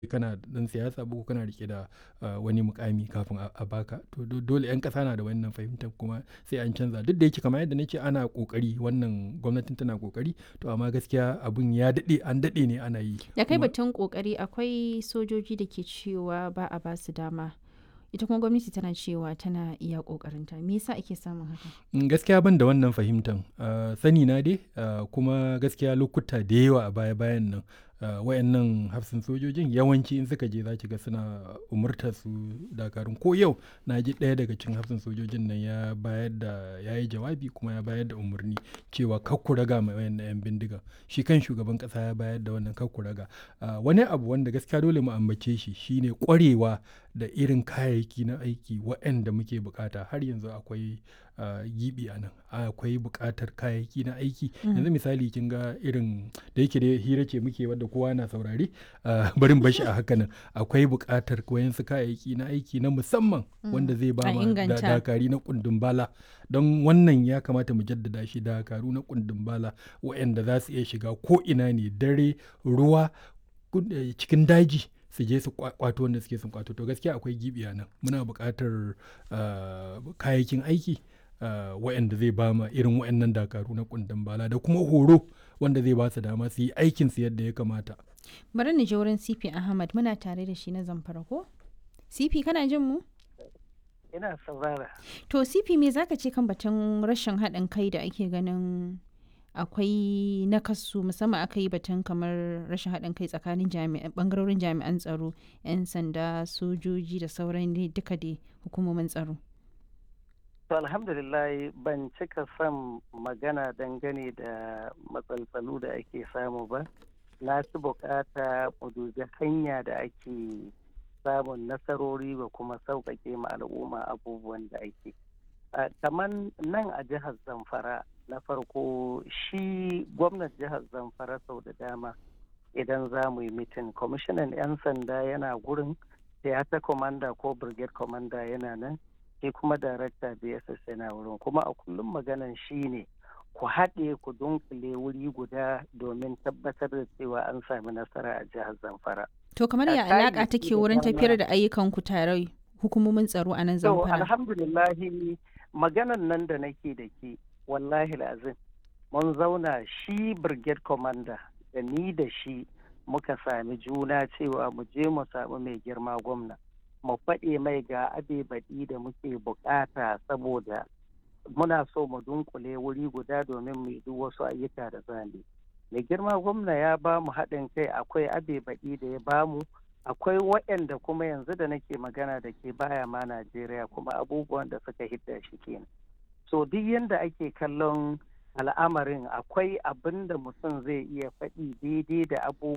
kana dan siyasa ba ko kana rike da wani mukami kafin a baka to dole yan kasa na da wannan fahimtar kuma sai an canza duk da yake kamar yadda nake ana kokari wannan gwamnatin tana kokari to amma gaskiya abun ya dade an dade ne ana yi da kai batun kokari akwai sojoji da ke cewa ba a ba su dama ita kuma gwamnati tana cewa tana iya kokarinta me yasa ake samun haka gaskiya ban da wannan fahimtan sani na dai kuma gaskiya lokuta da yawa a baya bayan nan wayannan hafsin sojojin yawanci in suka je za ki ga suna umurtar su dakarun ko yau na ji ɗaya daga cikin hafsin sojojin nan ya bayar da ya yi jawabi kuma ya bayar da umarni cewa kakku raga mai wayannan yan bindiga shi kan shugaban ƙasa ya bayar da wannan kakku raga wani abu wanda gaskiya dole mu ambace shi shine kwarewa da irin kayayyaki na aiki waɗanda muke bukata har yanzu akwai gibi a nan akwai bukatar kayayyaki na aiki yanzu misali kin ga irin da yake da hira ce muke wadda kowa na saurari barin bashi a haka nan akwai bukatar wayansu kayayyaki na aiki na musamman wanda zai ba ma dakari na kundin bala don wannan ya kamata mu jaddada shi dakaru na kundin bala waɗanda za su iya shiga ko ina ne dare ruwa cikin daji su je su kwato wanda suke sun kwato to gaskiya akwai gibiya nan muna buƙatar kayayyakin aiki waɗanda zai ba ma irin waɗannan dakaru na kundin bala da kuma horo wanda zai ba su dama su yi aikin su yadda ya kamata bari ni je wurin CP Ahmad muna tare da shi na zamfara ko CP kana jin mu ina saurara to CP me zaka ce kan batun rashin haɗin kai da ake ganin akwai nakasu musamman aka yi batun kamar rashin haɗin kai tsakanin bangarorin jami'an tsaro 'yan sanda sojoji da sauran duka dai hukumomin tsaro to alhamdulillah ban cika son magana dangane da matsaltsalu da ake samu ba na ci bukata mu dubi hanya da ake samun nasarori ba kuma sauƙaƙe ma al'umma abubuwan da ake kamar nan a jihar zamfara na farko shi gwamnan jihar zamfara sau da dama idan za mu yi mitin kwamishinan 'yan sanda yana gurin theater commander ko brigade commander yana nan shi kuma darakta bss yana wurin kuma a kullum maganan shi ne ku haɗe ku dunkule wuri guda domin tabbatar da cewa an sami nasara a jihar zamfara to kamar ya alaƙa take wurin tafiyar da ayyukan ku tare hukumomin tsaro a nan zamfara alhamdulillahi maganan nan da nake da ke wallahi lazim mun zauna shi brigade commander da ni da shi muka sami juna cewa mu je mu samu mai girma gwamna mu faɗe mai ga abe baɗi da muke bukata saboda muna so mu dunkule wuri guda domin mu duk wasu ayyuka da zane mai girma gwamna ya ba mu haɗin kai akwai abe baɗi da ya ba mu akwai waɗanda kuma yanzu da nake magana da ke baya ma najeriya kuma abubuwan da suka hidda shi kenan so duk yadda ake kallon al'amarin akwai abin da mutum zai iya faɗi daidai da abubuwa